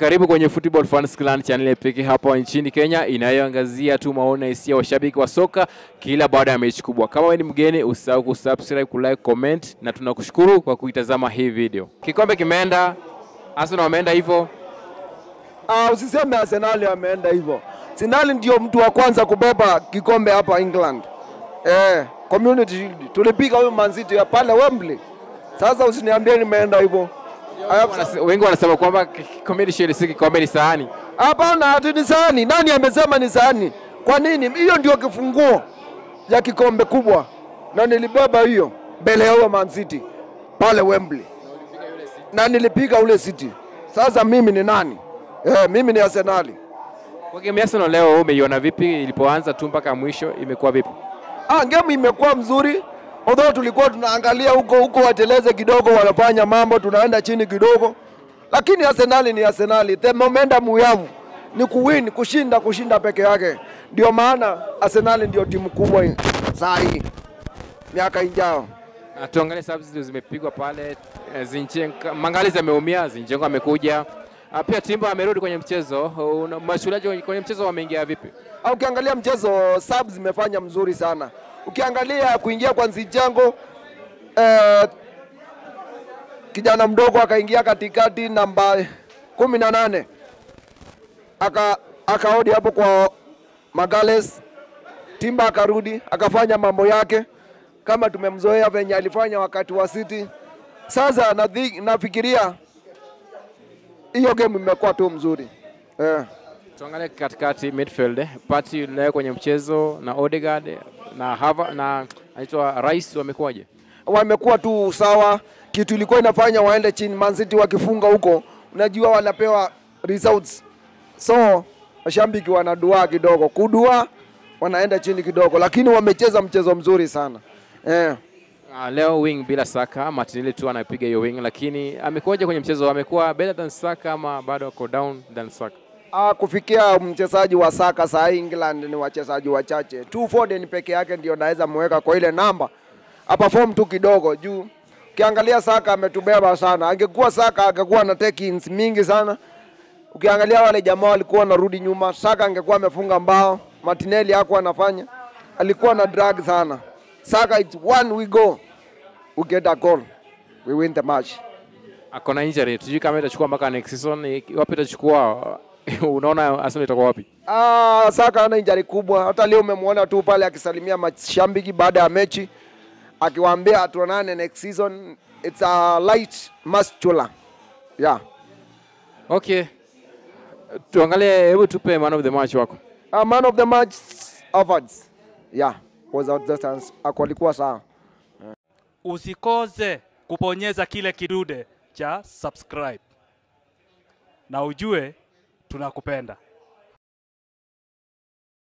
karibu kwenye Football Fans Clan channel pekee hapa nchini Kenya inayoangazia tu maoni na hisia washabiki wa soka kila baada ya mechi kubwa. Kama wewe ni mgeni, usisahau kusubscribe, kulike, comment na tunakushukuru kwa kuitazama hii video. Kikombe kimeenda, Arsenal wameenda hivyo. Ah, usiseme Arsenal ameenda hivyo. Arsenal ndio mtu wa kwanza kubeba kikombe hapa England. Eh, Community Shield. Tulipiga huyo Man City ya pale Wembley. Sasa usiniambie nimeenda hivyo. I have- Wanase- Wengi wanasema kwamba Community Shield si kikombe, ni sahani. Hapana, ati ni sahani. Nani amesema ni sahani? Kwa nini? Hiyo ndio kifunguo ya kikombe kubwa, na nilibeba hiyo mbele ya huyo Man City pale Wembley, na nilipiga ule City. Sasa mimi ni nani? Eh, mimi ni Arsenali. Kwa game ya Arsenal leo umeiona vipi? Ilipoanza tu mpaka mwisho imekuwa vipi? Ah, game imekuwa mzuri. Although tulikuwa tunaangalia huko huko wateleze kidogo, wanafanya mambo, tunaenda chini kidogo, lakini Arsenali ni Arsenali. The momentum we have ni kuwin, kushinda, kushinda peke yake. Ndio maana Arsenali ndio timu kubwa saa hii miaka ijao. Na tuangalie subs zimepigwa pale. eh, Zinchenko Mangalizi ameumia, Zinchenko amekuja. Ah, Pia Timba amerudi kwenye mchezo. Una- Mashuhudaji kwenye mchezo wameingia vipi? Ah, Ukiangalia mchezo subs zimefanya mzuri sana. Ukiangalia kuingia kwa Zinchenko eh, kijana mdogo akaingia katikati namba kumi na nane aka akaodi hapo kwa Magales, Timba akarudi akafanya mambo yake kama tumemzoea venye alifanya wakati wa City. Sasa nadhi, nafikiria hiyo game imekuwa tu mzuri eh. Tuangalie katikati midfield. eh. Partey leo kwenye mchezo na Odegaard na Hava na anaitwa Rice wamekuwaje? wamekuwa tu sawa. Kitu ilikuwa inafanya waende chini, Man City wakifunga huko, unajua wanapewa results, so mashabiki wanadua kidogo, kudua wanaenda chini kidogo, lakini wamecheza mchezo mzuri sana eh. Uh, leo wing bila Saka, Martinelli tu anapiga hiyo wing, lakini amekuwaje kwenye mchezo? Amekuwa better than Saka ama bado ako down than Saka? Ah, kufikia mchezaji wa Saka saa hii England ni wachezaji wachache tu. Foden peke yake ndio naweza mweka kwa ile namba, aperform tu kidogo juu. Ukiangalia Saka ametubeba sana, angekuwa Saka angekuwa na take-ins mingi sana. Ukiangalia wale jamaa walikuwa wanarudi nyuma, Saka angekuwa amefunga mbao, Martinelli hakuwa anafanya, alikuwa na drag sana. Saka it's one we go, we get a goal, we win the match. Ako na injury, tujui kama itachukua mpaka next season, eh, wapi itachukua? Unaona Arsenal itakuwa wapi? Ah, Saka ana injari kubwa. Hata leo umemwona tu pale akisalimia mashabiki baada ya mechi akiwaambia tuonane next season. It's a light muscular. Yeah. Okay, tuangalie, hebu tupe man of the match wako. A man of the match awards. Yeah. Was out the chance. Alikuwa sawa. usikose kubonyeza kile kidude cha subscribe na ujue tunakupenda.